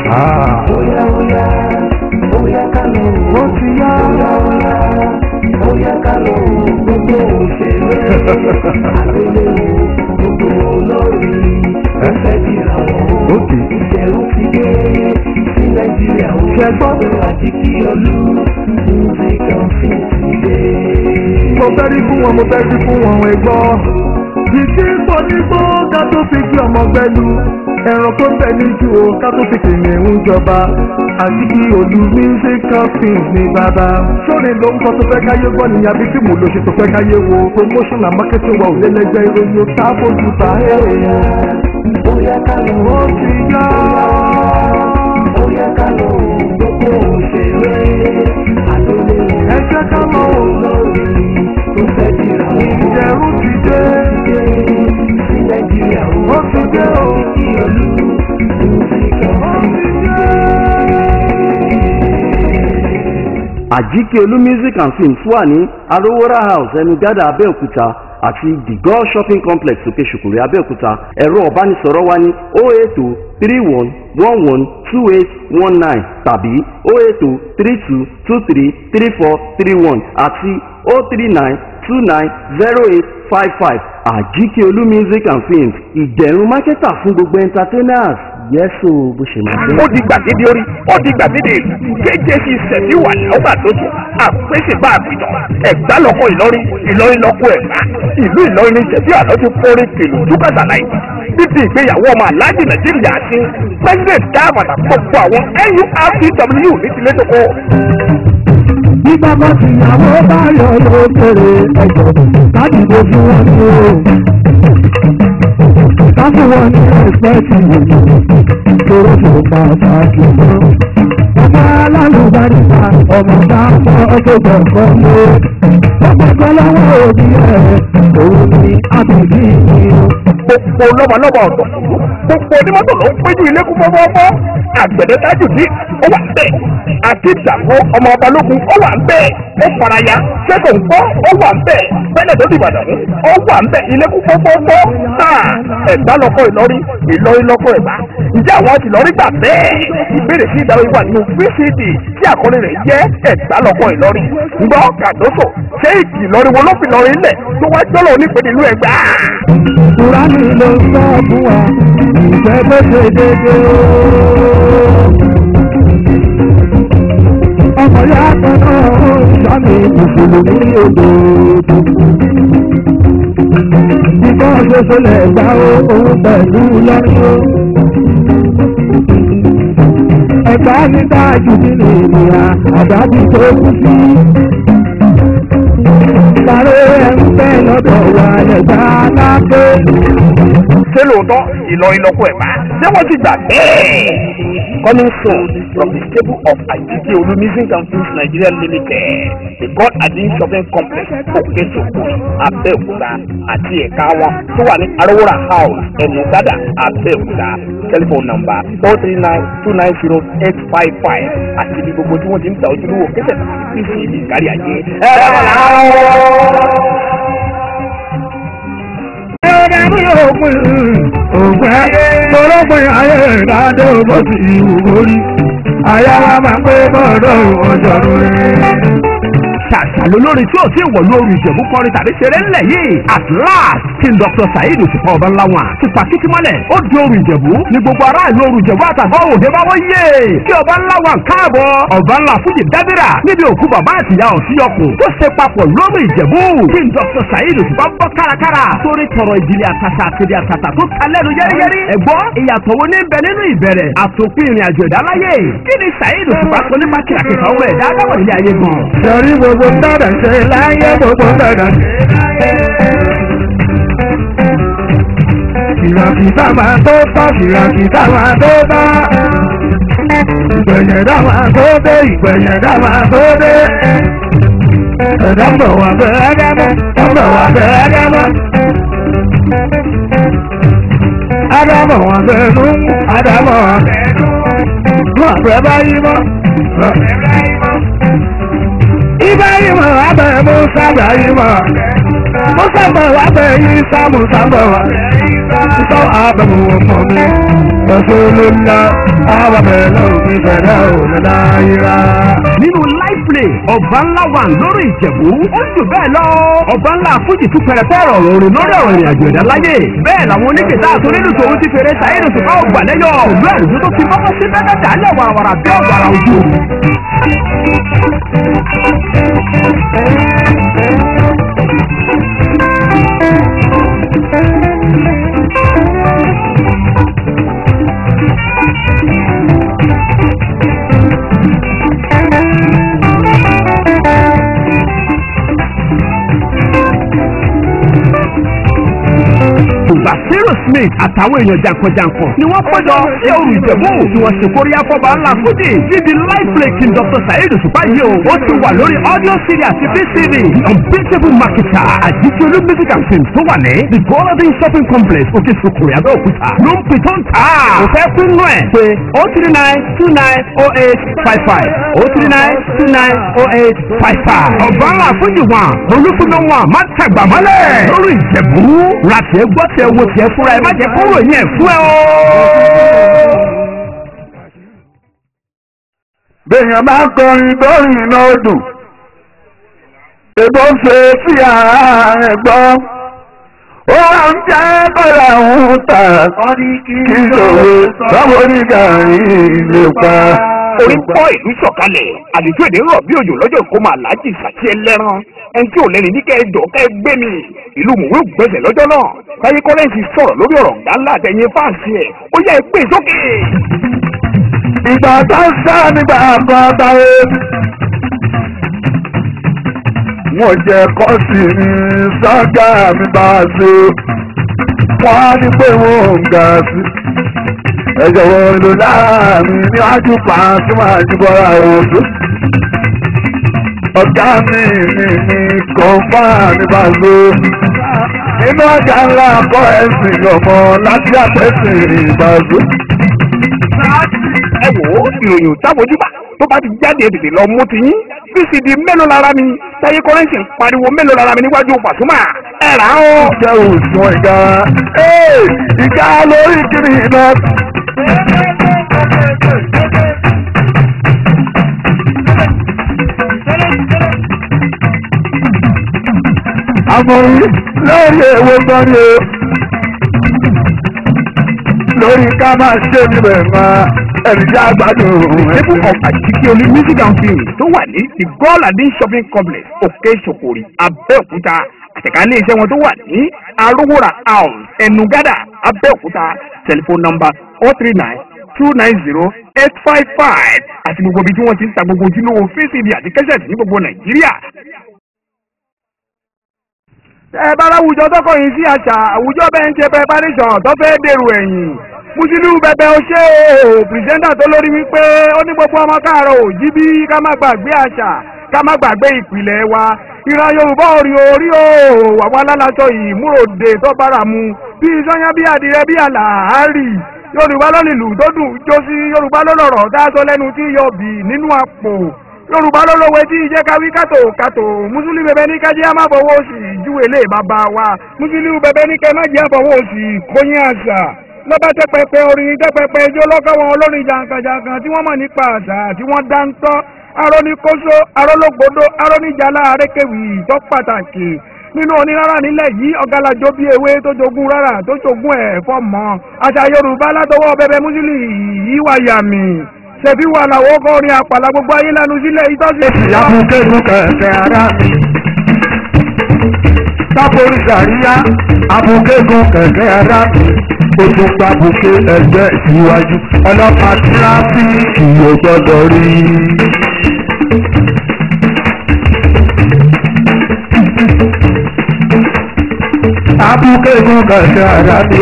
Oya oya, oya ká lọ. ó ti yá. Oya oya, oya ká lọ. Gbogbo òṣèré, àgbéléwò, gbogbo olórí, ó fẹ́ dìrà wọ́n. Okay. Ìṣẹ̀rù ti dé sí Nàìjíríà o. Ṣé gbọ́? Ọ̀rọ̀ àti kí olú, music and film ti dé. mo fẹ́ rí fún wọn mo fẹ́ rí fún wọn ẹ̀gbọ́n. ìdí ìfọ̀nìgbò ká tó fi kí ọmọ gbẹ́lu ẹran tó bẹ̀ níjú o ká tó fi kìnìún jọba àti kí olú musical films ní bàbá. sórí ló ń kọ́ tó fẹ́ káyé gbọ́ nìyà bí fíìmù ló ṣe tó fẹ́ káyé wo promotion and marketing wa ò lélẹ́gbẹ́ ìròyìn tá a fojú bá èèyàn. Oya ká lọ. ó ti yá. Oya ká lọ. Gbogbo òṣèré, àgbéléwò. ẹ jẹ́ ká lọ o. olórí tó fẹ́ dìrà wọ́n. ìjẹ̀rù ti dé. sí nàìjíríà ó ti dé o. kí olú music and ó ti film dé. àjíkẹ́ olú music and films wà ní arówóra house ẹnugádà abẹ́òkúta àti the god shopping complex òkè ṣùkùrẹ́ abẹ́òkúta ẹ̀rọ ọ̀bánisọ̀rọ̀ wa ní oh eight oh three one one one two eight one nine tàbí oh eight oh three two two three three four three one àti oh three nine two nine zero eight five five àjíkẹ́ olú music and films ìdẹ̀rùn mákẹ́tà fún gbogbo entertainers yẹ́sò bó ṣe máa ó di gbàgede orí ó di gbàgede ìlú jjc sẹ̀fí wà lọ́gbà lójú àpèsè bá àpìtàn ẹ̀gbá lọ́kọ̀ ìlọrin ìlọrin lọ́kọ̀ ẹ̀gbá ìlú ìlọrin ní sẹ̀fí àlọ́ ti forí kìlù dúkàtà láì níbi ìgbéyàwó ọmọ aláàjì nàìjíríà àti president dáàmàtà gbogbo àwọn nurtw ní tilé tó kọ́. bí bàbá tìyàwó bá yọ lókèrè ẹjọ́ láti bó fún wọn ní o ká fún wọn ní ẹsẹ̀tì tóró tó pàtàkì mọ́ ọmọ alálùbáríta ọmọ bá fọ́ ọjọ́ gbọ̀ngàn mọ́ ọgbẹ́gbẹ́ lọ́wọ́ òbí ẹ̀ òun ni àbẹ̀bí mi o. gbogbo lọ́mọlọ́mọ ọ̀dọ̀ gbogbo onímọ́tò ló ń péjú ilé kún fọ́fọ́fọ́ àgbẹ̀dẹ tájù ní ó wà ń bẹ̀ àti ìdàgbò ọmọ balógun ó wà ń bẹ̀ ó faraya sẹ́kọ̀ ń gbọ́ ó wà ń bẹ̀ bẹ́lẹ̀ tó ti bàdàn ó wà ń bẹ̀ ilé kún fọ́fọ́fọ́ ẹ̀gbá lọ́kọ̀ ìlọrin ìlọrin lọ́kọ̀ ẹ̀gbá ǹjẹ́ àwọn ti lọ́rí gbà bẹ́ẹ̀ ìbéèrè sí ìdáwọ́ ìwà nínú vcd tí àkọlé rẹ̀ jẹ́ ẹ̀gbá lọ́kọ̀ ìlọrin ńgbọ́ kàdóso ṣé ìkì ìlọrin wo ló fi lọrin lẹ̀ tó wá jọ́lọ̀ onípele ìlú ẹ̀gbá. Kùránì ló ń sọ fún wa, ìfẹ́ tó ṣe dédé o. Ọmọ ya kan náà ó sọ́mi mùsùlùmí òdòdó. Ikọ́ ṣoṣo lẹ̀ gbá o, òun pẹ̀lú lọ́rí o. Ẹ̀gbá ní dájú nínú ènìyàn, àdájú tó kú sí. Sáré ẹ̀ ń bẹ́ lọ́dọ̀ wa lẹ́gbà lápé. ṣé lóòótọ́ ìlọrin lọ́kọ̀ ẹ̀gbá ṣé wọ́n ti gbà bẹ́ẹ̀. coming soon from the stable of Ajike Olu Music and Films Nigeria Limited the God Adin Shopping Complex Òkèsòkò Abẹ́òkúta àti ẹ̀ka wọn tó wà ní Arówóra House Ẹ̀nùgádà Abẹ́òkúta telephone number four three nine two nine zero eight five five àti ibi gbogbo tí wọ́n ti ń ta ojúlówó kẹsẹ̀ pc ibi kárí ayé. ẹ ẹ Ẹ̀rọ ní òpin òpin ayé tọ́lọ́pin ayé ìdádé bó ti ìwò orí. Àyà wa máa pé bọ́ọ̀dọ̀ ọjọ́ rẹ̀. ṣàṣàlò lórí tí ò tí ì wọ̀lú orin ìjẹ̀bú kọrin tàbí ṣeré ńlẹ̀ yìí at last kí n dr saheed òṣùpá ọba ńlá wọn ti pàkìtì mọ́lẹ̀ ó di orin ìjẹ̀bú ní gbogbo aráàlú orin ìjẹ̀bú àtàgọ́ òde bá wọ́n yé kí ọba ńlá wọn káàbọ̀ ọba ńlá fújì dábìrà níbi òkú bàbá àtìyá òsíyọkùn tó ṣe papọ̀ lórí ìjẹ̀bú kí n dr saheed òṣùpá bọ́ kárakára sórí tọrọ ìjìnlẹ̀ àtàtà àtẹ̀dẹ àtàtà tó ta lẹ́nu yẹ́rìyẹ́rì ẹ̀gbọ́n ìyàtọ̀ wo ní bẹ nínú ìbẹ̀rẹ̀ àtòpin ìrìn àjò ìdáláyé kí ni saheed òṣùpá sọ nípa kìràkìtà ọmọ ẹ̀dá adáwọ̀ ilé ayé gan. Sọ̀rí gbogbo dáadáa ṣe láyé gbogbo dáadáa ṣe láyé. Kìràkìtà máa tó tọ́, kìràkìtà máa tó tọ́. Ìgbẹ̀yẹ̀dá máa tó dé, ìgbẹ̀yẹ̀dá máa tó dé. Ẹ̀dá ń bọ̀ wá bẹ̀rẹ̀ dámọ́, ń bọ̀ wá bẹ̀rẹ̀ dámọ́. Ádámọ̀ wá bẹ̀rẹ̀ nú, Ádámọ̀ wá bẹ̀rẹ̀ nú. Wọ́n àbẹ̀ báyìí mọ́, wọ́n àbẹ̀ báyìí mọ́. Ibrahim abẹ Musa Ibrahim Musa bẹ wa bẹ Isa Musa bẹ wa Isa abẹ mu ọmọ mi Rasulullah abamẹ́lẹ́ òfin fẹ̀dá òun láyìíra. nínú live play ọba ńlá wà lórí ìjẹ̀bú ó jù bẹ́ẹ̀ lọ ọba ńlá fújì tún pẹrẹpẹ ọ̀rọ̀ òrìn lórí ọ̀rọ̀ ìrìn àjò ẹ̀dá láyé bẹ́ẹ̀ làwọn oníkèéta àtúndínlù tòun ti fèrè sàyẹ̀dù tó bá ògbà lẹ́yọ̀ pẹ̀lú àlùjọ tó fi mọ́kọ́ sí bẹ́ẹ̀ dálẹ̀ wàràwàrà bí ọ̀gbàrà ojú Basiru Smith àtàwọn èèyàn jàǹkànjàǹkàn ni wọ́n péjọ sí òrùn ìjẹ̀bú tí wọ́n ṣe kóríyá fọba ńlá fújì níbi live play king Dr. Saheed Òṣùpá yìí o ó ti wà lórí audio CD àti VCD the unbeatable marketer àjíkíolú music and films tó wà ní the golden shopping complex òkè sokòrè abẹ́òkúta ló ń pè tó ń tà á kò fẹ́ pín nù ẹ̀ pé o three nine two nine oh eight five five o three nine two nine oh eight five five ọ̀bá ńlá fújì wọn olúkúná wọn má tàgbà mọ́lẹ̀ lórí ìjẹ̀bú ra tiẹ̀ gbọ́ tiẹ̀ wo tiẹ̀ fúnra ẹ má jẹ́ kóró yẹn fún ẹ o. Bèèyàn bá ń kọrin lórí iná odò. Èbó ń ṣe sí ara rẹ̀ gbọ́. Ó wá ń jẹ́ bọ́lá òun tà. Kí ìṣòro sọ́wọ́ oníga ilé pa. orí pọ́ ìlú sọ̀kalẹ̀ àlejò èdè rọ̀ bí òjò lọ́jọ́ ìkómọ aláàjì sàtì ẹlẹ́ran ẹni tí ò lẹ́ni ní kẹ́ẹ̀dọ̀ kẹ́ẹ̀ gbé mi ìlú mùwé gbèsè lọ́jọ́ náà táyé kọ́lẹ́ǹsì sọ̀rọ̀ lórí ọ̀rọ̀ ńlá àtẹ̀yìn fáàsì ẹ̀ ó yẹ gbé sókè. Ìgbà tó ń sá nígbà kan táyé. Wọ́n jẹ kọ́sì ní sọ́gà mi bá a ṣe. Wọ́n á ní pé wọ́n ń ga sí. Ẹ jọ̀wọ́ lò láàrin níwájú pàṣẹ máa jí bọ́ra òdo. Ọ̀gá mi ní ní kọ̀ǹfà ní bá a ṣe. Inú ọjà ńlá kọ́ ẹ̀sìn ọmọ láti àpẹ́sìn ìbàdó. ẹ wò ó ìròyìn òtábojúbà tó bá ti jáde tètè lọ mú ti yín vcd mélòó lára mi táyé kọ́lẹ́ǹsì ń pariwo mélòó lára mi níwájú pàṣúmà ẹ rà á ó. jẹ́ òṣùwọ̀n ìga ee ìga lórí kiri iná. àmọ̀rí lórí èwo gan ni o lórí ká máa ṣe níbẹ̀ máa ẹ̀rí jẹ́ àgbàdo table of àjíkíolú music and film tó wà ní the gold adin shopping complex òkè ṣòkòrì abẹ́òkúta àtẹ̀kálẹ̀ iṣẹ́ wọn tó wà ní arówóra house ẹnugádà abẹ́òkúta telephone number four three nine two nine zero eight five five àti gbogbo ibi tí wọ́n ti ń ta gbogbo ojúlówó fcd àti kẹ́sẹ̀tì ní gbogbo nàìjíríà. ẹ bá láwùjọ tọkọ yìí sí àṣà àwùjọ bẹ́ẹ̀ ń ṣe preparation tó fẹ́ dèrò ẹ̀yìn mùsùlùmí bẹbẹ ó ṣe o pìrìsẹ́ńtà tó lórí wípé ó ní gbogbo ọmọ káàárọ̀ ò jí bí ká má gbàgbé àṣà ká má gbàgbé ìpìlẹ̀ wa ìran yorùbá orí orí o àwọn alálàṣọ ìmúròde tó bára mu bí sọyán bí adìrẹ bí àlàárì yorùbá ló nílùú tó dùn jó sí yorùbá ló lọ̀rọ̀ dáṣọ lẹ́nu tí yọ bì nínú àpò yorùbá ló lówe tí ìjẹ́ káwí kàtó kàtó mùsùlùmí bẹbẹ ní kájí á má fọwọ́ sí ìjúwe lè bàbá wa mùsùlùmí bẹbẹ ní kẹ́ má jẹ́ fọwọ́ sí kóyún àṣà lọ́ba tẹ́ pẹpẹ orin tẹ́ pẹpẹ ijó lọ́kọ́ wọn olórin jàǹkàjàǹkàn tí wọ́n mọ̀ nípa àṣà tí wọ́n dá ń tọ́ aróníkóso arólógbòdo aróníjàlá arékèwì tó pàtàkì nínú onírárá nílẹ̀ yìí ọ̀gálàjò bíi ewé tó jogún rárá tó jogún ẹ̀ fọ́mọ àṣà yorùbá látọwọ́ bẹbẹ mùsùlùmí yìí wà yàmì ṣèbí wà làwọn ọkọrin àpàlà gbogbo ayé lanu sílẹ̀ ìtọ́sí. ìyàbùkẹ́nu kẹ̀kẹ́ ara mi. sábòrí sàríyá abùkẹ́gun kẹ̀kẹ́ ara mi. ojú gbàbùkẹ́ ẹgbẹ́ ìwájú ọlọ́pàá tíráfíìkì ò gbọ́dọ̀ rí. abùkẹ́gun kẹ̀kẹ́ ara mi.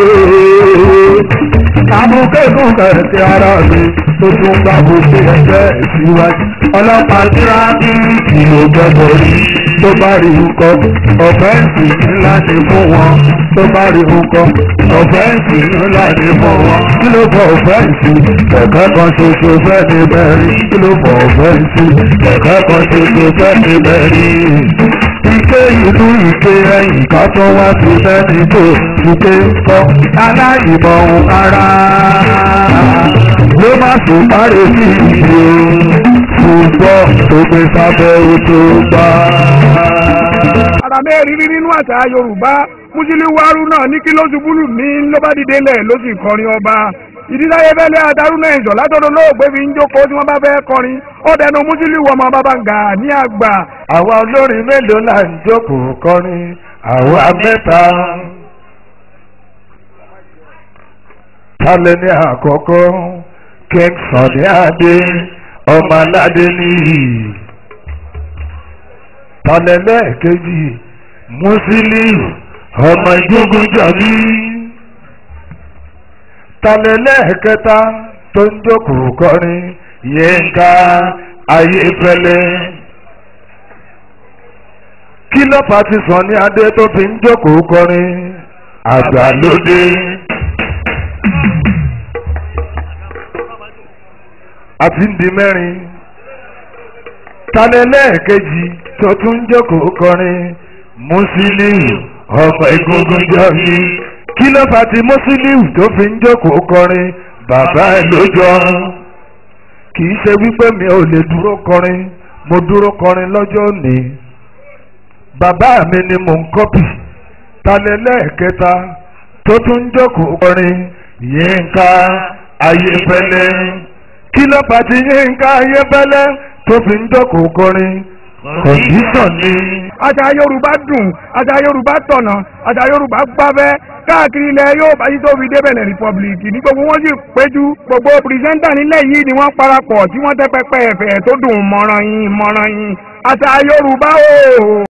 abùkẹ́gun kẹ̀kẹ́ ara mi. ojú gbàbùkẹ́ ẹgbẹ́ ìwájú ọlọ́pàá tíráfíìkì ò gbọ́dọ̀ rí tó bá rí nǹkan ọ̀fẹ́ǹsì ńlá ni fún wọn tó bá rí nǹkan ọ̀fẹ́ǹsì ńlá ni fún wọn kí ló fọ ọ̀fẹ́ǹsì kẹ̀kẹ́ kan ṣoṣo fẹ́ ní bẹ́ẹ̀rí kí ló fọ ọ̀fẹ́ǹsì kẹ̀kẹ́ kan ṣoṣo fẹ́ ní bẹ́ẹ̀rí. ike ìlú ike ẹ̀yìn ká tó wá sí sẹ́ni tó ike kọ́ aláìmọ̀ ohun ara. ló má tó parí sí ìdí o ṣùgbọ́n tó gbé sábẹ́ ó tó gbà. ara mẹ́rin rí nínú àṣà yorùbá Musiliu Haruna ní kí ló ṣubú lù mí ló bá dìde lẹ̀ ló sì kọrin ọba ìdíláyé fẹ́lẹ́ adarúnà ẹ̀jọ̀ látọ̀dọ̀ lóògbé fi ń jókòó tí wọ́n bá fẹ́ kọrin ó dẹnu Musiliu ọmọ bàbá ń gà ní àgbà. àwa olórin mélòó là ń jókòó kọrin àwa mẹ́ta. Tálẹ̀ ní àkọ́kọ́ King Sunny Adé ọmọ aládé nìyí. Tálẹ̀ lẹ́ẹ̀kejì Musiliu ọmọ ìgbógun jàbí. Tálẹ̀ lẹ́ẹ̀kẹta tó ń jókòó kọrin Yínká Ayéfẹ́lẹ́. Kí ló fà ti Sunny Adé tó fi ń jókòó kọrin àgbàlódé. àti ń di mẹ́rin talẹ̀ lẹ́ẹ̀kejì tó tún jókòó kọrin Musiliu ọmọ egungun jọ̀bí kí ló fà tí Musiliu tó fi ń jókòó kọrin bàbá ẹ̀ ló jọ kì í ṣe wípé mi ò lè dúró kọrin mo dúró kọrin lọ́jọ́ òní bàbá mi ni mò ń kọ́pì talẹ̀ lẹ́ẹ̀kẹta tó tún jókòó kọrin Yínká Ayéfẹ́lẹ́ kí ló bá ti Yínká Ayéfẹ́lẹ́ tó fi ń jókòó kọrin kọ̀ǹdíṣàn ni. àṣà yorùbá dùn àṣà yorùbá tọ̀nà àṣà yorùbá gbáfẹ́ káàkiri ilẹ̀ yóò bá yí tó fi dé Benin Republic ní gbogbo wọn sì péjú gbogbo pìrìsẹ́ńtà nílẹ̀ yìí ni wọ́n parapọ̀ tí wọ́n tẹ́ pẹpẹ ẹ̀fẹ̀ tó dùn mọ́ràn yín mọ́ràn yín àṣà yorùbá o.